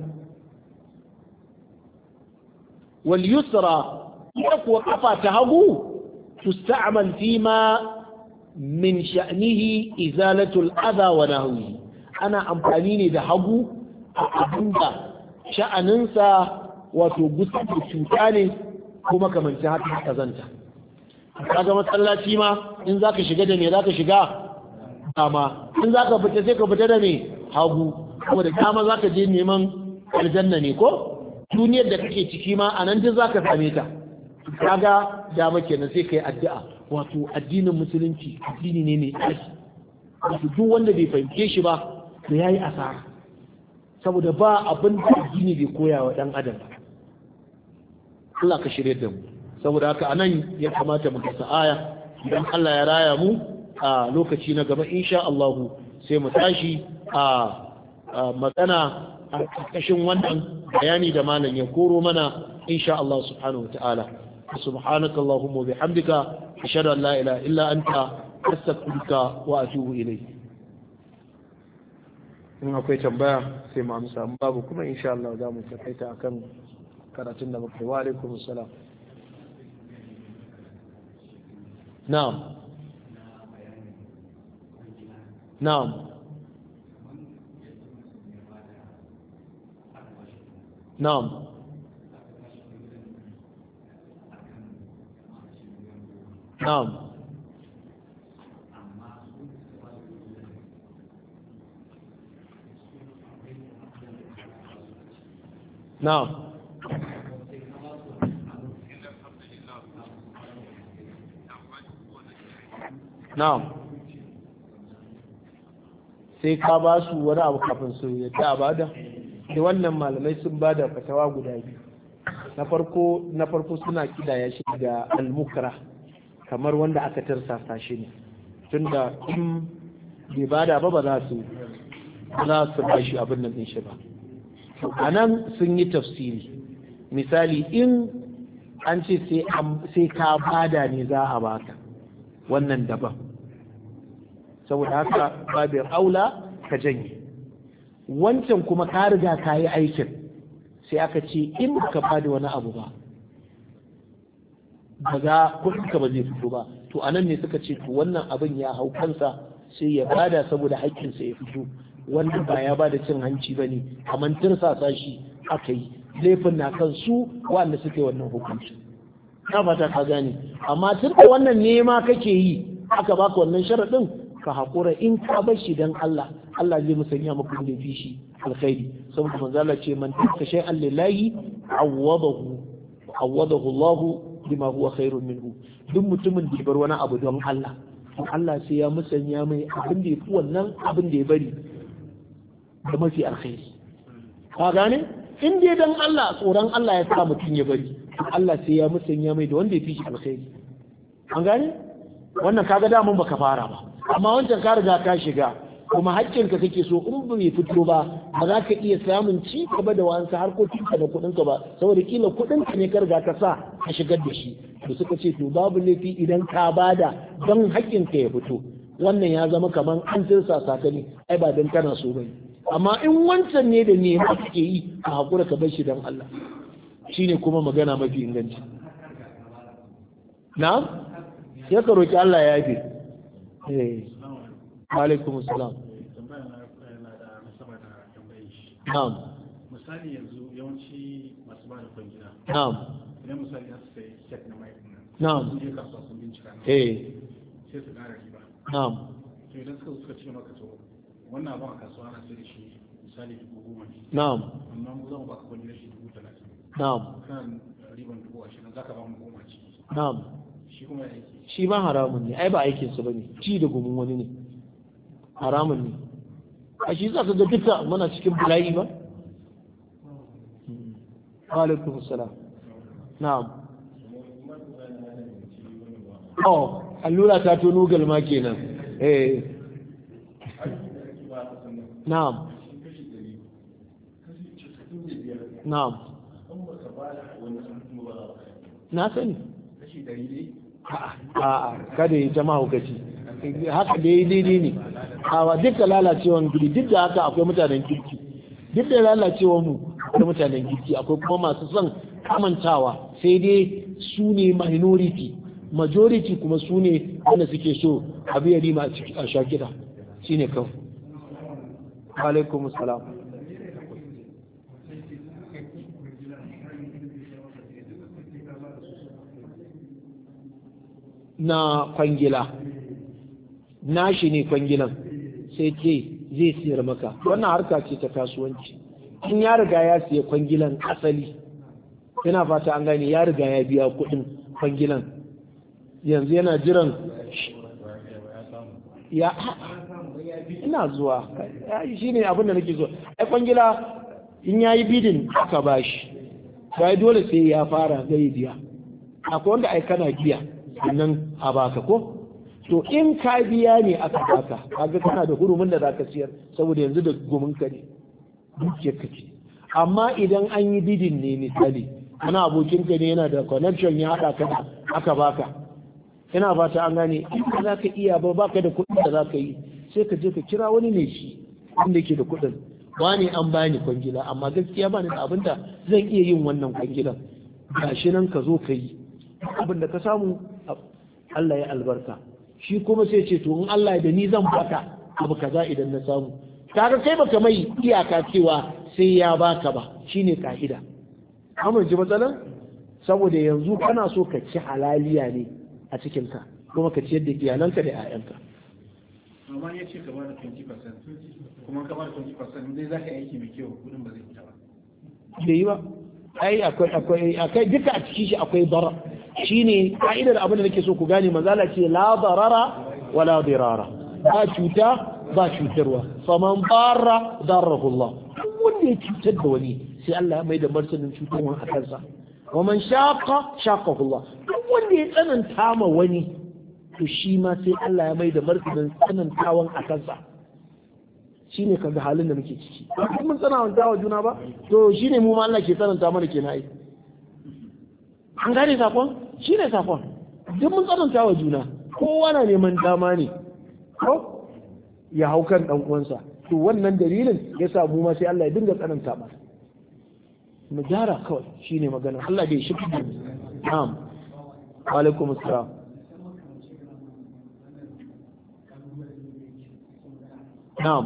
wal yusra ita kuwa kafa ta hagu tusta'mal fi ma min sha'nihi izalatul adha wa nahwi ana amfani ne da hagu a abinda sha'aninsa wato gusar da cuta ne kuma kamanci haka kazanta kaga masallaci ma in zaka shiga da me zaka shiga dama in zaka fita sai ka fita da me hagu saboda dama zaka je neman aljanna ne ko duniyar da kake ciki ma anan duk zaka same ta kaga dama kenan sai kai addu'a wato addinin musulunci addini ne mai tsarki wato duk wanda bai fahimce shi ba to yayi asara saboda ba abin da addini bai koya wa dan adam ba Allah ka shirye da mu saboda haka anan ya kamata mu kasa aya idan Allah ya raya mu a lokaci na gaba insha Allah sai mu tashi a magana a ƙarƙashin wannan bayani da malam ya koro mana insha Allah subhanahu wataala سبحانك اللهم وبحمدك أشهد أن لا إله إلا أنت أستغفرك وأتوب إليك in akwai tambaya sai mu amsa babu kuma insha Allah za mu takaita akan karatun da muka yi wa alaikum salam na'am na'am na'am na'am na'am na'am sai ka ba su wani abu kafin su yadda a bada da wannan malamai sun bada fatawa guda biyu na farko na farko suna kidaya shi da almukra kamar wanda aka tarsasa shi ne tunda in bai bada ba ba za su za su ba shi abin nan din shi ba a nan sun yi tafsiri misali in an ce sai ka bada ne za a baka wannan daban saboda haka babin aula ka janye wancan kuma ka riga ka yi aikin sai aka ce in ka bada wani abu ba ba za kuɗinka ba zai fito ba to a nan ne suka ce to wannan abin ya hau kansa sai ya bada saboda haƙƙinsa ya fito wanda ba ya bada cin hanci ba ne kamar tirsasa shi aka yi laifin na kan su wanda suka yi wannan hukunci na fata ka gane amma tun da wannan nema kake yi aka baka wannan sharaɗin ka haƙura in ka bar shi dan Allah Allah zai musanya maka da fi shi alkhairi saboda manzo Allah ce man taka shay'an lillahi awwadahu awwadahu Allah bima huwa khairun minhu duk mutumin da ya bar wani abu don Allah to Allah sai ya musanya mai abin da ya fi wannan abin da ya bari da mafi alkhairi ka gane in dai dan Allah tsoron Allah ya sa mutum ya bari to Allah sai ya musanya mai da wanda ya fi shi alkhairi an gane wannan kaga damun baka fara ba amma wancan ka riga ka shiga kuma haƙƙinka kake so in bai fito ba ba za ka iya samun ci gaba da wasu harkokinka da kuɗinka ba saboda kila kuɗinka ne ka riga ka sa ka shigar da shi to suka ce to babu laifi idan ka bada don haƙƙinka ya fito wannan ya zama kamar an tirsa sakani ai ba don kana so bane amma in wancan ne da nema kake yi ka haƙura ka bar shi don Allah shine kuma magana mafi inganci na'am sai ka roki Allah ya yafe eh alaikum assalam na'am misali yanzu yawanci masu ba da kwangila na'am idan misali za su sai set na mai nan na'am sun je kasuwa sun bincika na eh sai su ƙara riba na'am to idan suka suka ce maka to wannan abin a kasuwa ana sai da shi misali dubu goma ne na'am amma mu za mu baka kwangila shi dubu talatin na'am kan riban dubu ashirin za ka ba mu goma ce na'am shi kuma ya aiki shi ma haramun ne ai ba aikin su bane ci da gumin wani ne haramun ne a shi za ka ga duka muna cikin bala'i ba wa alaikum assalam na'am oh allura ta tono galma kenan eh na'am na'am na sani a'a kada ya jama hukaci haka da ya daidai ne awa duk da lalacewan guri duk da haka akwai mutanen kirki duk da lalacewan mu akwai mutanen kirki akwai kuma masu son kamantawa sai dai su ne minority majority kuma su ne wanda suke so abu ya rima a sha kiɗa shi ne kawai alaikum salam na kwangila nashi ne kwangilan sai ce zai siyar maka wannan harka ce ta kasuwanci in ya riga ya siya kwangilan asali yana fata an gane ya riga ya biya kuɗin kwangilan yanzu yana jiran ya ina zuwa shi ne abin da nake so ai kwangila in ya yi bidin aka bashi sai dole sai ya fara zai biya akwai wanda ai kana biya sannan a baka ko to in ka biya ne aka baka kaga kana da hurumin da zaka siyar saboda yanzu da gumin ka ne dukiyar ka ce amma idan an yi bidin ne misali ana abokin ka ne yana da connection ya haɗa ka da aka baka ina fata an gane in ba za ka iya ba baka da kuɗin da za ka yi sai ka je ka kira wani ne shi wanda ke da kuɗin wani an bani kwangila amma gaskiya bani da abin da zan iya yin wannan kwangilan gashi nan ka zo ka yi abin da ka samu Allah ya albarka shi kuma sai ce to in Allah da ni zan baka abu kaza idan na samu kaga kai baka mai iyaka cewa sai ya baka ba shine ka'ida amince matsalan saboda yanzu kana so ka ci halaliya ne a cikin ka kuma ka ciyar da iyalanka da 'ya'yanka amma ya ce ka ba da 20% kuma ka ba da 20% dai za ka yi aiki mai kyau kudin ba zai fita ba bai yi ba ai akwai akwai akwai duka a cikin shi akwai bara shine ka'idar abin da nake so ku gane mazala ce la darara wala dirara ba cuta ba cutarwa faman barra darahu Allah duk wanda ya cutar da wani sai Allah ya mai da martanin cutarwa a kansa wa man shaqa shaqahu Allah duk wanda ya tsananta ma wani to shi ma sai Allah ya mai da martanin tsanantawan a kansa shine kaga halin da muke ciki ba mun tsananta wa juna ba to shine mu ma Allah ke tsananta mana kenan ai an gane sakon shine sakon duk mun tsananta wa juna kowa na neman dama ne ko ya hau kan dan uwansa to wannan dalilin ya sa mu ma sai Allah ya dinga tsananta mana mu gyara kawai shine magana Allah bai shi na'am wa alaikum assalam na'am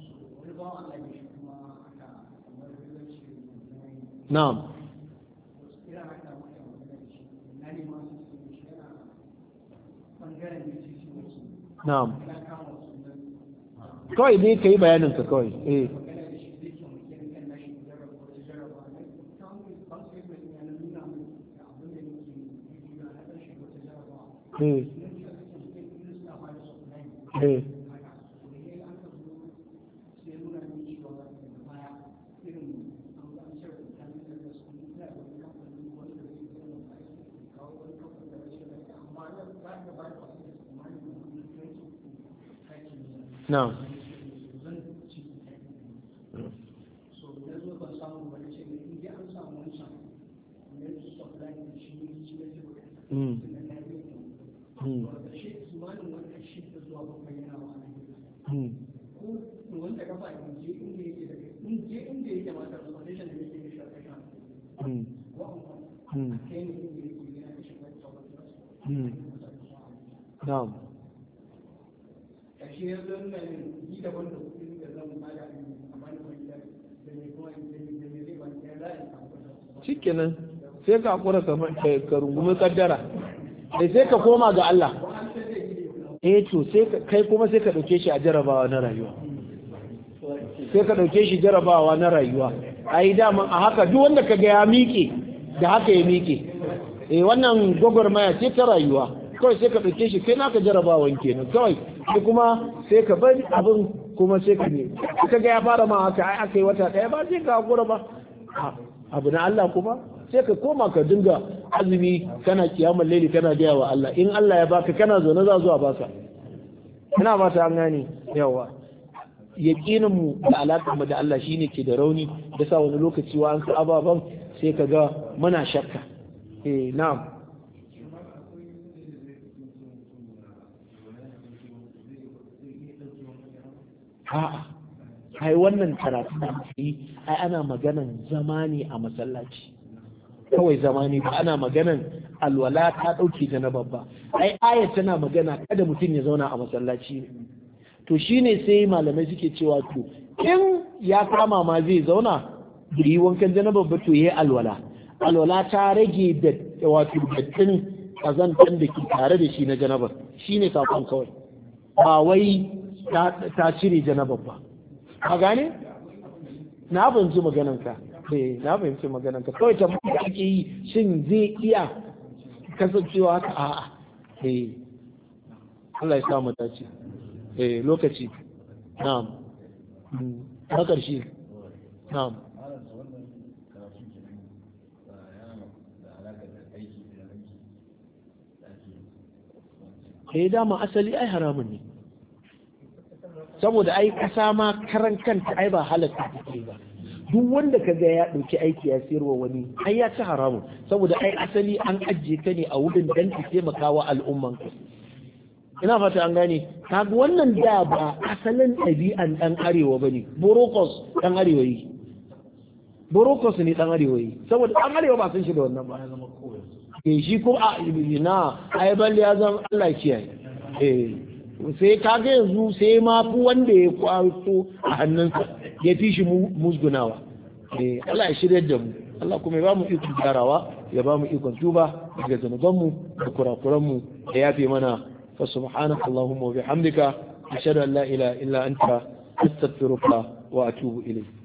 na'am na'am kawai dai ka yi bayaninka kawai eh eh eh na'am Mm. Mm. Mm. Mm. Mm. Mm. Na'am. ƙarshe ya zo nuna min yi daban da kuɗin da zan bada a bani kwanta da mai kuma da mai da mai zai bani ya za a yi samu Shikenan sai ka hakura ka ka rungumi kaddara. Sai sai ka koma ga Allah. Eh to sai ka- kai kuma sai ka dauke shi a jarabawa na rayuwa. Sai ka dauke shi jarabawa na rayuwa. Ai daman a haka duk wanda ka ga ya miƙe da haka ya miƙe. Eh wannan gwagwarmaya ce ta rayuwa. Kawai sai ka dauke shi kai naka jarabawan kenan kawai sai kuma sai ka bari abin kuma sai ka ne. Ka ga ya fara ma haka ai aka yi wata ɗaya ba sai ka hakura ba. A- abu na Allah kuma sai ka koma ka dinga azumi kana kiyamar laili kana gaya wa Allah in Allah ya baka kana zaune za zuwa baka ina fata an gane yawa yaqinin mu da alaƙar mu da Allah shine ke da rauni da sa wani lokaci wa an sa ababan sai ka ga muna shakka eh na'am a'a ai wannan karatu da muke yi ai ana maganan zama ne a masallaci kawai zama ne ba ana maganan alwala ta ɗauke ta na babba ai aya tana magana kada mutum ya zauna a masallaci ne to shine sai malamai suke cewa to in ya kama ma zai zauna bai yi wankan janaba ba to yayi alwala alwala ta rage da wato dattin kazantan da ke tare da shi na janabar shine sakon kawai ba wai ta ta cire janabar ba ka gane na fahimci maganarka eh na fahimci maganarka kawai ta da ake yi shin zai iya kasancewa haka a'a eh Allah ya samu dace eh lokaci na'am Mm. na ƙarshe na'am eh dama asali ai haramun ne saboda ai kasa ma karan kanta ai ba halatta take ba duk wanda ka ga ya ɗauki aiki ya sayarwa wani ai ya ci haramun saboda ai asali an ajiye ta ne a wurin dan ta taimaka wa al'umman ka ina fata an gane kaga wannan da ba asalin ɗabi'an ɗan arewa bane borokos ɗan arewa yi borokos ne dan arewa yi saboda dan arewa ba san shi da wannan ba ya zama kowai eh shi ko a na ai balle ya zama Allah kiyaye eh sai kaga yanzu sai ma fi wanda ya kwato a hannunsa ya fi shi musgunawa eh Allah ya shirya da mu Allah kuma ya ba mu ikon gyarawa ya ba mu ikon tuba daga zanubanmu da kurakuranmu da yafe mana fa subhanaka allahumma wa bihamdika ashhadu an la ilaha illa anta astaghfiruka wa atubu ilayk